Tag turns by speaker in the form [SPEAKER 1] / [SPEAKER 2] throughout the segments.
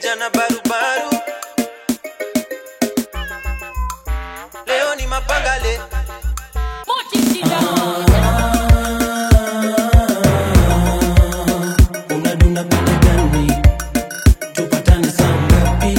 [SPEAKER 1] vijana barubaru leo ni mapangale
[SPEAKER 2] unadunda pande gani tupatane saa ngapi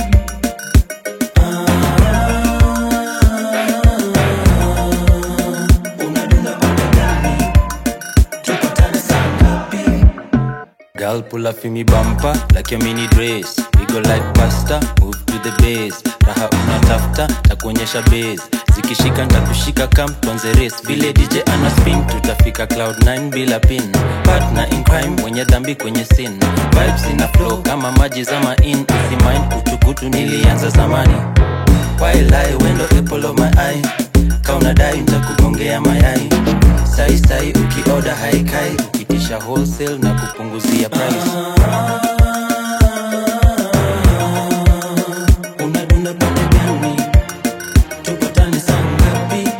[SPEAKER 2] unadunda pande gani tupatane saa ngapi
[SPEAKER 3] Girl, pull up in me bumper like your mini dress. We go like pasta, move to the base. Raha unatafuta, takuonyesha base. Zikishika ntakushika kam tuanze race. Vile DJ ana spin, tutafika cloud 9 bila pin. Partner in crime, mwenye dhambi kwenye sin. Vibes ina flow kama maji zama in. Easy mind, kutukutu nilianza zamani. Wailai wendo apple of my eye. Kaunadai ntakugongea mayai. Sai sai ukioda haikai, ukitisha wholesale na kupunguzia price.
[SPEAKER 2] unadunda pande gani tupatane saa ngapi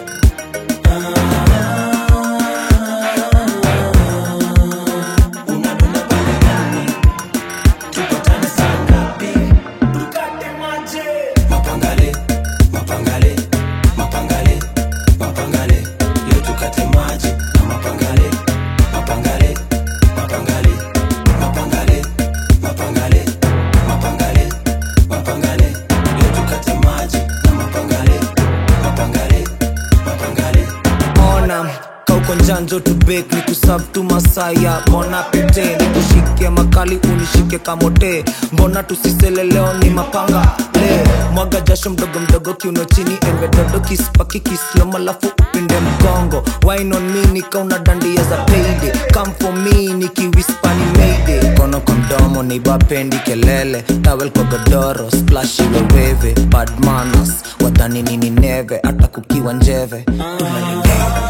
[SPEAKER 2] unadunda pande gani tupatane saa ngapi tukate maje mapangale mapangale mapangale mapangale leo tukate maji na mapangale mapangale mapangale mapangale mapangale mapangale mapangale leo tukate maji na mapangale mapangale mapangale
[SPEAKER 4] ona kauko njanjo tubek ni kusab tu masaya mbona pete nikushike makali unishike kamote mbona tusisele leo ni mapanga le mwaga jasho mdogo mdogo kiuno chini embe dodo kispaki kislom alafu upinde mgongo wine on me nikauna dandia za payday come for me nikiwispani mayday kono kwa mdomo ni bapendi kelele tawel kwa godoro splash iweweve bad manners wadhani nini neve hata kukiwa njeve Tunaning'ea.